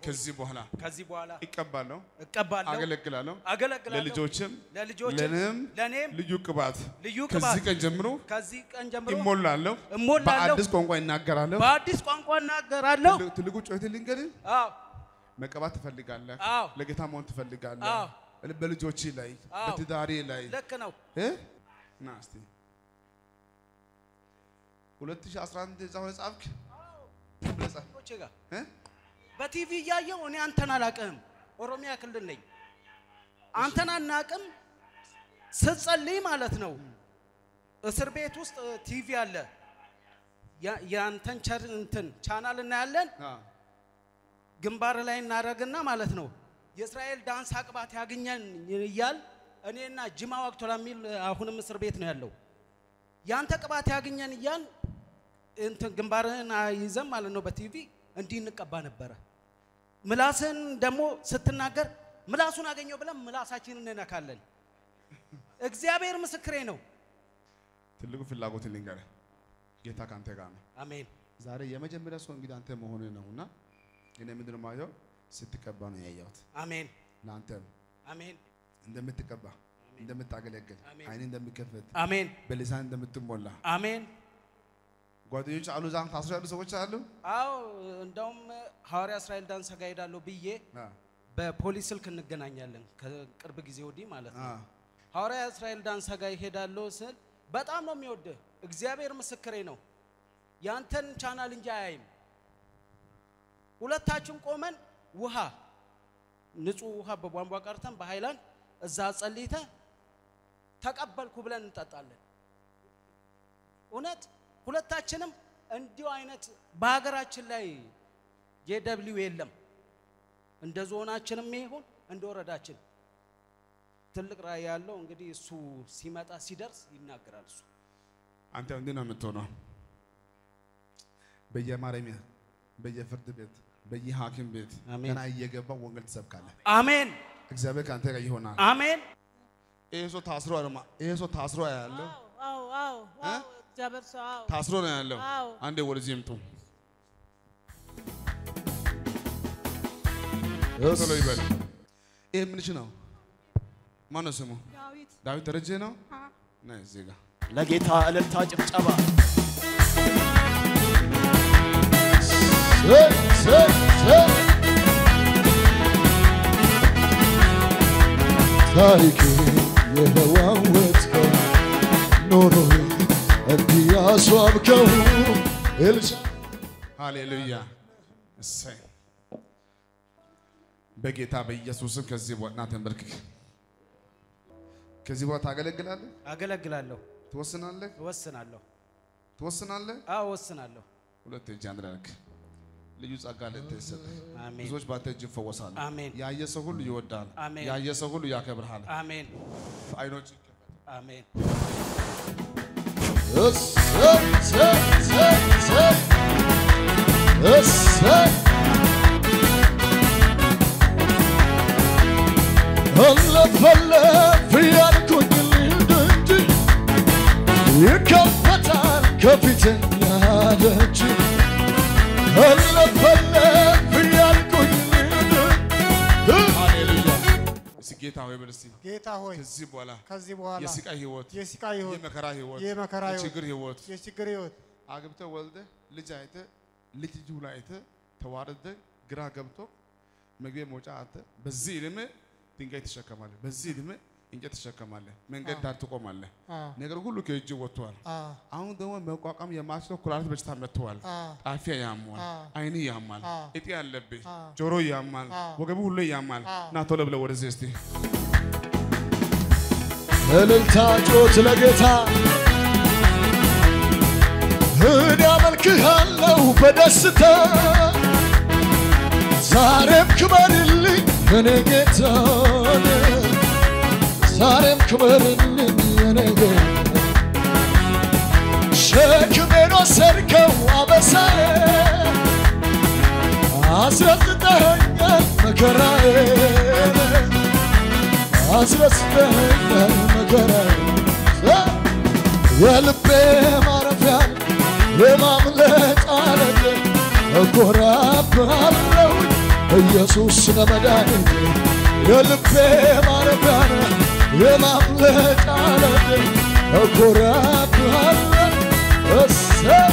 ከዚህ በኋላ ከዚህ በኋላ ይቀባለሁ፣ እቀባለሁ፣ አገለግላለሁ። አገለግላለሁ። ለልጆችም ለልጆችም ለእኔም ለእኔም ልዩ ቅባት ልዩ ከዚህ ቅባት ቀን ጀምሮ ከዚህ ቀን ጀምሮ ይሞላለሁ፣ እሞላለሁ፣ በአዲስ ቋንቋ ይናገራለሁ። በአዲስ ቋንቋ እናገራለሁ። ትልቁ- ትልቁ ጩኸት ልንገርህ፣ አዎ መቀባት ትፈልጋለህ፣ አዎ ለጌታ መሆን ትፈልጋለህ። አዎ በልጆች ላይ አዎ። በትዳሬ ላይ ልክ ነው። እ? ና እስቲ 2011 እዛ ሆነ ጻፍክ ብለህ ጻፍ ልጆቼ ጋር እ? በቲቪ እያየው እኔ አንተን አላቅህም። ኦሮሚያ ክልል ነኝ። አንተን አናቅም። ስትጸልይ ማለት ነው እስር ቤት ውስጥ ቲቪ አለ። ያ- የአንተን ቸር እንትን ቻናል እናያለን። አ ግንባር ላይ እናደርግና ማለት ነው የእስራኤል ዳንስ አቅባት ያገኘን እያል እኔና ጅማ ዋቅቶላ የሚል አሁንም እስር ቤት ነው ያለው። ያንተ ቅባት ያገኘን እያል እንትን ግንባርህን ይዘን ማለት ነው በቲቪ እንዲህ እንቀባ ነበረ። ምላስህን ደግሞ ስትናገር ምላሱን አገኘው ብለን ምላሳችንን እንነካለን። እግዚአብሔር ምስክሬ ነው። ትልቁ ፍላጎት ልንገርህ፣ ጌታ ካንተ ጋር ነው። አሜን ዛሬ የመጀመሪያ ሰው እንግዲህ አንተ መሆን ነውና እኔ ምንድን ነው የማየው ስትቀባ ነው ያየሁት። አሜን ለአንተም አሜን እንደምትቀባ እንደምታገለግል አሜን። አይን እንደሚከፈት አሜን በሊሳን እንደምትሞላ አሜን። ጓደኞች አሉ፣ እዛ ታስሮ ያሉ ሰዎች አሉ። አዎ እንደውም ሐዋርያ እስራኤል ዳንስ ጋር ሄዳለሁ ብዬ አ በፖሊስ ስልክ እንገናኛለን ከቅርብ ጊዜ ወዲህ ማለት አ ነው። ሐዋርያ እስራኤል ዳንስ ጋር ይሄዳለሁ ስል በጣም ነው የሚወድህ። እግዚአብሔር ምስክሬ ነው። ያንተን ቻናል እንጂ አያይም። ሁለታችን ቆመን ውሃ ንጹህ ውሃ በቧንቧ ቀርተን በሃይላንድ እዛ ጸልይተ ተቀበልኩ ብለን እንጠጣለን። እውነት ሁለታችንም እንዲሁ አይነት በሀገራችን ላይ የደብሊው የለም። እንደ ዞናችንም ይሁን እንደ ወረዳችን ትልቅ ራዕይ ያለው እንግዲህ እሱ ሲመጣ ሲደርስ ይናገራል። እሱ አንተ እንዲህ ነው የምትሆነው። በየማረሚያ በየፍርድ ቤት በየሐኪም ቤት አሜን። ገና እየገባ ወንጌል ትሰብካለህ። አሜን እግዚአብሔር ከአንተ ጋር ይሆናል። አሜን። ይሄ ሰው ታስሮ አለማ ይሄ ሰው ታስሮ ያለው አዎ አዎ አዎ እግዚአብሔር ሰው አዎ ታስሮ ነው ያለው። አዎ። አንዴ ወደዚህ ይምጡ። ቶሎ ይበል። ይሄ ምንሽ ነው? ማነው ስሙ? ዳዊት ዳዊት ደረጀ ነው። ና እዚህ ጋር ለጌታ እልልታ ጭብጨባ ታሪክ የለዋወጥከው ኖሮ እንዲህ ያስዋብከው ኤልሳ ሃሌሉያ እሰይ። በጌታ በኢየሱስም ከዚህ በኋላ ተንበርክክ። ከዚህ በኋላ ታገለግላለህ፣ አገለግላለሁ፣ ትወስናለህ፣ እወስናለሁ። ትወስናለህ። አዎ እወስናለሁ። ሁለት እጅ አንድ ላይ አድርግ። ልዩ ጸጋ ለአንተ ይሰጥህ። አሜን ብዙዎች በአንተ እጅ ይፈወሳሉ። አሜን ያየ ሰው ሁሉ ይወዳል። አሜን። ያየ ሰው ሁሉ ያከብርሃል። አሜን አይኖች አሜን። እሰይ እሰይ እሰይ እሰይ እሰይ አለፍ አለፍ እያልኩኝ ልሂድ እንጂ ይከፈታል ከፊቴ ያለች አለፍ አለፍ እያልኩኝ ልሂድ ሃሌሉያ። እስኪ ጌታ ሆይ በል እስኪ ጌታ ሆይ ከዚህ በኋላ ከዚህ በኋላ የስቃይ ህይወት፣ የስቃይ ህይወት፣ የመከራ ህይወት፣ የመከራ ህይወት፣ የችግር ህይወት የችግር ህይወት አግብተህ ወልደህ ልጅ አይተህ ልጅ ልጅ ሁላ አይተህ ተዋርደህ ግራ ገብቶ መግቢያ መውጫ አጥተህ በዚህ ዕድሜ ድንጋይ ትሸከማለህ፣ በዚህ ዕድሜ እንጨት ትሸከማለህ፣ መንገድ ዳር ትቆማለህ። አ ነገር ሁሉ ከእጅ ወጥቷል። አ አሁን ደግሞ መቋቋም የማትችለው ኩላሊት በሽታ መጥተዋል። አ ጣፊያ ያሟል፣ አ አይን ያማል፣ አ እጢ ያለብህ፣ አ ጆሮ ያማል፣ አ ወገቡ ሁሉ ያማል። አ ና ቶሎ ብለህ ወደዚህ እስቲ እልልታ ጮት ለጌታ እኔ አመልክሃለሁ በደስታ ዛሬም ክበርልኝ እኔ ጌታ ዛሬም ክበርልኝ እኔ ጌታ ሸክሜን ወሰድከው አበሳዬ አስረስተኸኛል መከራዬን አስረስተኸኛል መከራዬን የልቤ ማረፊያ የማምለጫ ዓለት እኮራብሃለሁ ኢየሱስ ነው መድኃኒቴ የልቤ ማረፊያ ነህ የማምለጫ ዓለት እኮራብሃለሁ እሰይ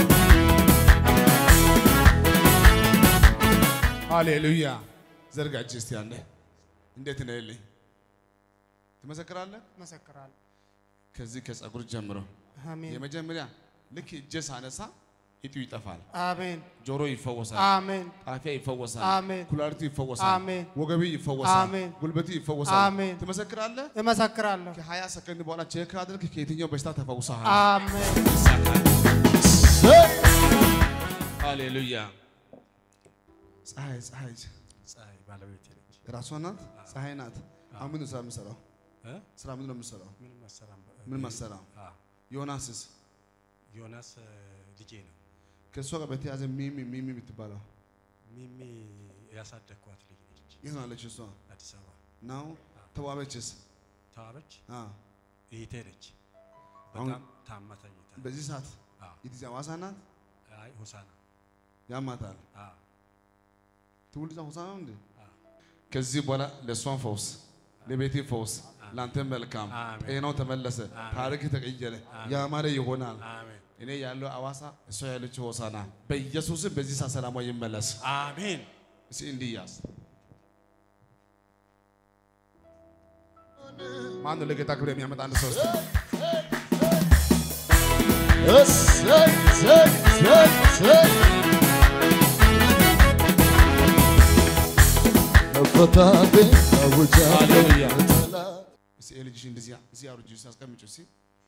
ሃሌሉያ ዘርጋ እጅ እስቲ ያለ እንዴት ነው ልኝ ትመሰክራለህ? መሰክራለሁ። ከዚህ ከጸጉር ጀምሮ አሜን የመጀመሪያ ልክ እጄ ሳነሳ እጢው ይጠፋል፣ አሜን ጆሮ ይፈወሳል፣ አሜን ጣፊያ ይፈወሳል፣ አሜን ኩላሊቱ ይፈወሳል፣ አሜን ወገቢ ይፈወሳል፣ አሜን ጉልበቱ ይፈወሳል። አሜን ትመሰክራለህ? እመሰክራለሁ። ከሀያ ሰከንድ በኋላ ቼክ አድርግ ከየትኛው በሽታ ተፈውሰሃል። አሜን ይሳካል። እሰይ ሃሌሉያ ፀሐይ ፀሐይ ፀሐይ ባለቤቴ ነች። ራሷ ናት፣ ፀሐይ ናት። አሁን ምንድን ነው ስራ የምትሰራው? እ? ስራ ምንድን ነው የምትሰራው? ምንም አሰራም። ምን መሰራው? አ ዮናስስ ዮናስ እ፣ ልጄ ነው። ከእሷ ጋር በተያዘ ሚሚ ሚሚ የምትባለው ሚሚ ያሳደግኳት ልጅ ነች። የት ነው ያለችው? እሷ አዲስ አበባ ናው ተዋበችስ? ተዋበች አ እህቴ ነች። አሁን- በጣም ታማ ተኝታ። በዚህ ሰዓት አ የጊዜ ሐዋሳ ናት። አይ ሆሳና አ ያማታል። ትውልድ ሆሳና ነው እንዴ? አ ከዚህ በኋላ ለእሷን ፈውስ፣ ለቤቴ ፈውስ፣ ለአንተ መልካም አሜን። ጤናው ተመለሰ፣ አሜን። ታሪክ ተቀየረ፣ አሜን። ያማረ ይሆናል። አሜን እኔ ያለው አዋሳ፣ እሷ ያለችው ሆሳና በኢየሱስም በዚህ ሰዓት ሰላሟ ይመለስ። አሜን እስኪ እንዲህ ያዝ። ማን ነው ለጌታ ክብር የሚያመጣ አንድ ሰው እስቲ? እሰይ እሰይ እሰይ እሰይ መፈታቴን አውጃለሁ ሃሌሉያ። ጠላት እስኪ ይሄ ልጅሽ እንደዚህ እዚህ አውርጂ እስኪ አስቀምጪው እስኪ።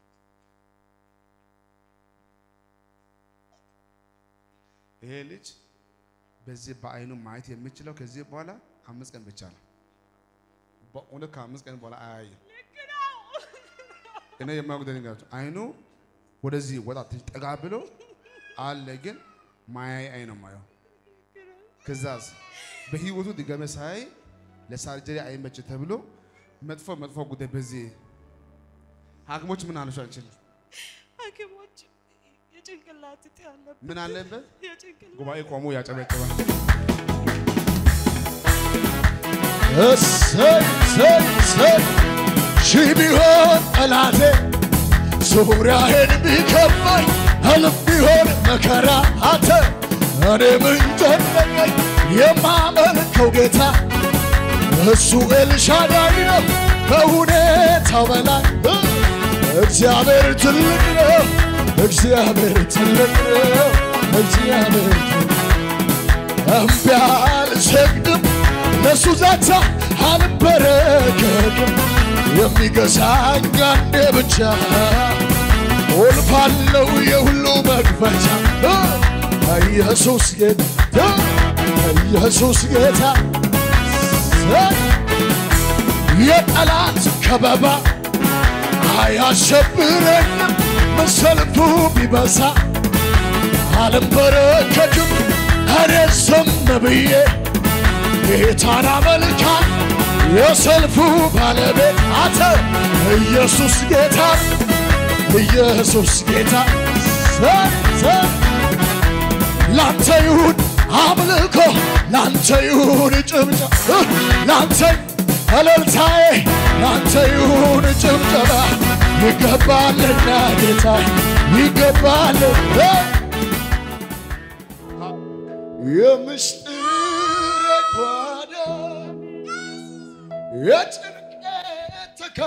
ይሄ ልጅ በዚህ በአይኑ ማየት የሚችለው ከዚህ በኋላ አምስት ቀን ብቻ ነው። በእውነት ከአምስት ቀን በኋላ አያይም። እኔ የማያውቁት ነገራቸው አይኑ ወደዚህ ወጣ ትንሽ ጠጋ ብሎ አለ፣ ግን ማያይ አይን ነው ማየው። ከዛስ በህይወቱ ድገመ ሳይ ለሳርጀሪ አይመች ተብሎ መጥፎ መጥፎ ጉዳይ በዚህ ሐኪሞች ምን አለሽ? አንቺን ሐኪሞች የጭንቅላት እጢ አለበት። ምን አለበት? የጭንቅላት ጉባኤ ቆሞ ያጨበጭባል። እሰይ እሰይ እሰይ ሺህ ቢሆን ጠላቴ ዙሪያዬን ቢከባኝ እልፍ ቢሆን መከራ አንተ እኔ ምን ጨነቀኝ የማመልከው ጌታ እሱ ኤልሻዳይ ነው ከሁኔታው በላይ እግዚአብሔር ትልቅ ነው እግዚአብሔር ትልቅ ነው እግዚአብሔር ትልቅ እምቢ አልሰግድም ለሱ ዛቻ አልበረከክም የሚገዛኝ አንዴ ብቻ ቁልፋለው የሁሉ መክፈቻ ኢየሱስ ጌታ ኢየሱስ ጌታ የጠላት ከበባ አያሸብረኝም መሰልፉ ቢበዛ አልንበረከክም እኔ ዝም ብዬ ጌታን አመልካል የሰልፉ ባለቤት አንተ ኢየሱስ ጌታ ኢየሱስ ጌታ ዘ- ዘ- ላንተ ይሁን አምልኮ ላንተ ይሁን ጭብጨባ ላንተ እልልታዬ ላንተ ይሁን ጭብጨባ ይገባልና ጌታ ይገባል የምስጢር ጓዳ የጭንቀት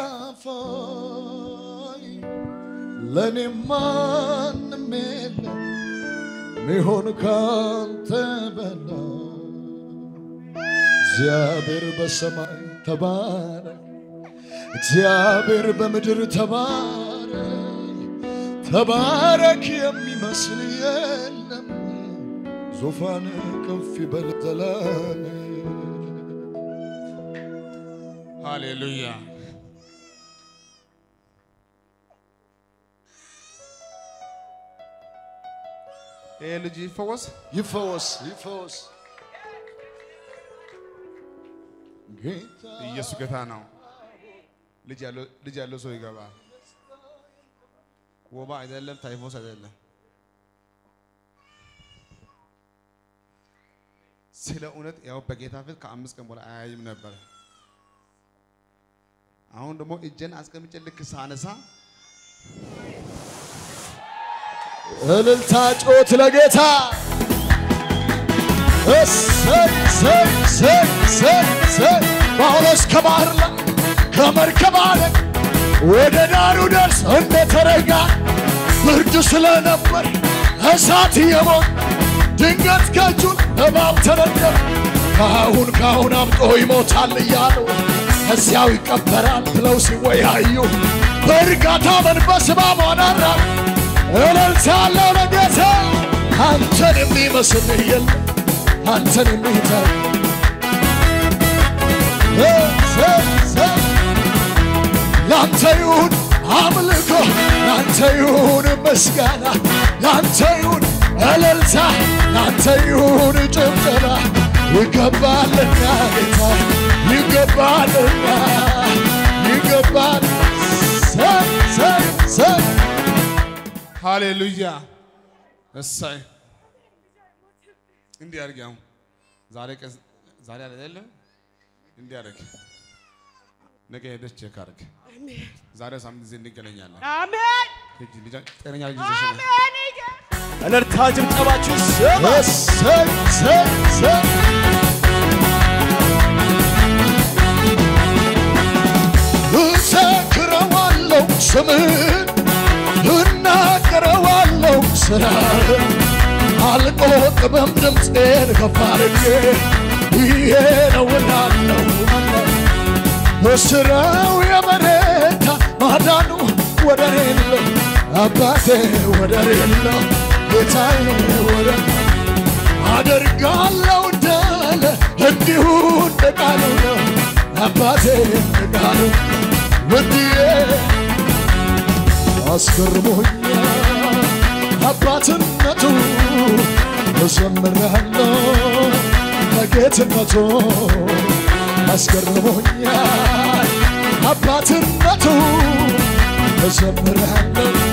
ተካፋይ ለእኔ ማንም የለም ሚሆን ካንተ በላይ እግዚአብሔር በሰማይ ተባረክ፣ እግዚአብሔር በምድር ተባረክ። ተባረክ የሚመስል የለም፣ ዙፋን ከፍ ይበል ዘላለም። ሃሌሉያ። ይሄ ልጅ ይፈወስ። ይፈወስ ይፈወስ ጌታ ኢየሱስ ጌታ ነው። ልጅ ያለው ልጅ ያለው ሰው ይገባል። ወባ አይደለም፣ ታይፎስ አይደለም። ስለ እውነት ያው በጌታ ፊት ከአምስት ቀን በኋላ አያይም ነበር። አሁን ደግሞ እጄን አስቀምጬ ልክ ሳነሳ እልልታ ጮት ለጌታ እሰይ እሰይ እሰይ እሰይ እሰይ ጳውሎስ ከባህር ላይ ከመርከብ አለ ወደ ዳሩ ደርስ እንደተረጋ ብርድ ስለነበር እሳት የሞት ድንገት ከእጁን እባብ ተረገመ። ካሁን ካሁን አብጦ ይሞታል እያሉ እዚያው ይቀበራል ብለው ሲወያዩ በእርጋታ መንፈስ እባቧን አራቅ እልልታ ያለው ለጌታ አንተን የሚመስል የለም አንተን የሚተር ላንተ ይሁን አምልኮ ላንተ ይሁን ምስጋና ላንተ ይሁን እልልታ ላንተ ይሁን ጭብጨባ ይገባልና ጌታ ይገባልና ይገባል ሰይ ሰይ ሰይ ሃሌሉያ እሳይ እንዲህ አድርግ። አሁን ዛሬ ቀን ዛሬ አይደለ እንዲህ አድርግ። ነገ ሄደሽ ቼክ አድርግ። ዛሬ ሳምንት ጊዜ እንገናኛለን። አሜን ሂጂ ልጅ ጤነኛ ልጅ ይዘሽ ነይ። አሜን እልልታ ጭብጨባችሁ ይሰማ። እሰይ እሰይ እሰይ እዘክረዋለሁ ስምህን እናገረዋለሁ ስራህን አልቆጥብም ድምፄን ከፍ አድርጌ ይሄ ነው እላለሁ በስራው የበረታ ማዳኑ ወደር የለው አባቴ ወደር የለው ጌታዬ ወደር አደርጋለሁ እንዳለ እንዲሁ እንደ ቃሉ ነው አባቴ እንደ ቃሉ ውድዬ አስገርሞኛል አባትነቱ እዘምራለሁ በጌትነቱ አስገርሞኛል አባትነቱ እዘምራለሁ